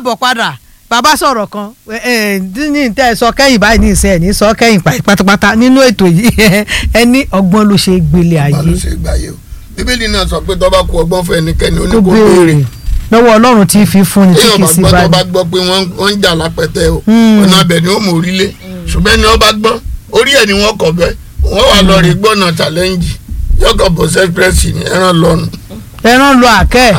káàbọ̀ padà bàbá sọ̀rọ̀ kan ẹ ẹ ní tẹ́ ẹ sọ kẹ́yìn báyìí ní ìsẹ́ ẹ̀ ní sọ kẹ́yìn pátápátá nínú ètò yìí ẹni ọgbọ́n ló ṣe gbélé bá ayé ló ṣe gbà yẹ o bíbélì náà sọ pé tó bá kú ọgbọ́n fún ẹnikẹ́ni ó ní kó kó béèrè béèrè lọ́wọ́ ọlọ́run tí fi fún ni tí téèyàn kì í bá sí gbọ́ tó bá báyìí gbọ́ pé wọ́n wọ́n ń jà lápẹ̀tẹ̀ o Hmm. ọ̀nà abẹ ni ó mọ̀ orílẹ̀ ṣùgbọ́n ẹni wọ́n bá gbọ́ orí ẹ̀ ni wọ́n kọ̀ bẹ́ wọ́n wà lọ rí gbọ́nà challenge yọkọ̀ bọ̀ sẹ́pẹ́rẹ́sì ní ẹran lọ́nu. ẹran lọ àkẹ́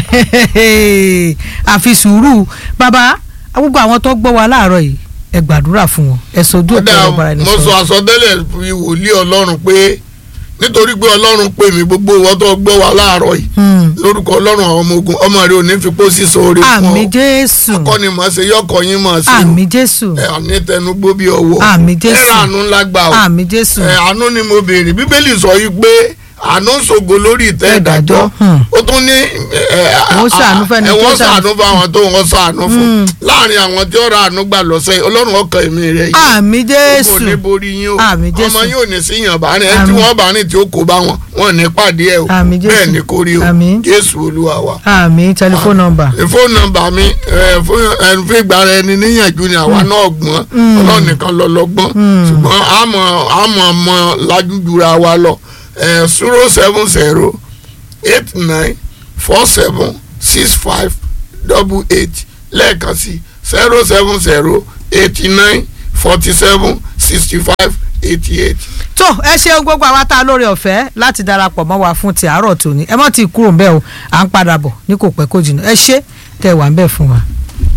àfi sùúrù bàbá gbogbo àwọn tó gbọ́ wa láàárọ̀ yìí ẹ gbàdúrà fún wọn ẹ sojú òkè kódà ọ̀rọ̀ bara ẹni mo sọ sọ̀rọ̀ àsọtẹ́lẹ̀ fi wòlíì ọlọ́run pé nítorí pé ọlọ́run pè mí gbogbo ìwọ tó gbọ́ wa láàárọ̀ yìí Hmm. lórúkọ ọlọ́run àwọn ọmọ ogun ọmọ rẹ ò ní fi pósí sóore fún àmì ọ jésù kọ́ni màá ṣe yọkọ̀ yín màá ṣe o. àmì jésù ẹ àní tẹnugbó bí ọwọ́ Àmì Jésù. ẹ̀rọ àánú ńlá gbà o àmì jésù ẹ àánú ni mo béèrè bíbélì sọ yìí pé àánú ṣògo lórí ìtẹ́ ìdájọ́ Ìdájọ́, hmm. ó tún ní Wọ́n ṣàánú fẹ́ni ẹ tó wọ́n ṣàánú. ṣàánú fún àwọn tó wọ́n ṣàánú fún láàrin àwọn tí ó ra àánú gbà lọ́sẹ̀ ọlọ́run ọkàn èmi rẹ̀ yìí àmì kò jésù ní borí yín o Àmì Jésù. ọmọ yóò ní síyàn bá rìn ẹ tí Àmì. wọ́n bá rìn tí ó kó bá wọn wọn ní pàdé ẹ o Àmì Jésù. bẹ́ẹ̀ ni kò rí o Àmì. jésù olúwa wa àmì tẹlifóònù nọ́mbà fóònù nọ́mbà mi ẹ, fún ẹ, fún ìgbàra ẹni níyànjú ni àwa náà gbọ́n ọlọ́run nìkan lọ lọ́gbọ́n ṣùgbọ́n àmọ́ àmọ́ ọmọ lájújura wa lọ zero seven zero eight nine four seven six five double eight lẹ́ẹ̀kan sí zero seven zero eighty nine forty seven sixty five eighty eight. tó ẹ ṣeun gbogbo àwa tá a lóore ọ̀fẹ́ láti darapọ̀ mọ́ wa fún ti àárọ̀ tòní ẹ mọ́ ti kúrò ń bẹ̀ o à ń padà bọ̀ ní kò pẹ́ kó jìnnà ẹ ṣé tẹ́ ẹ wà ń bẹ̀ fún wa.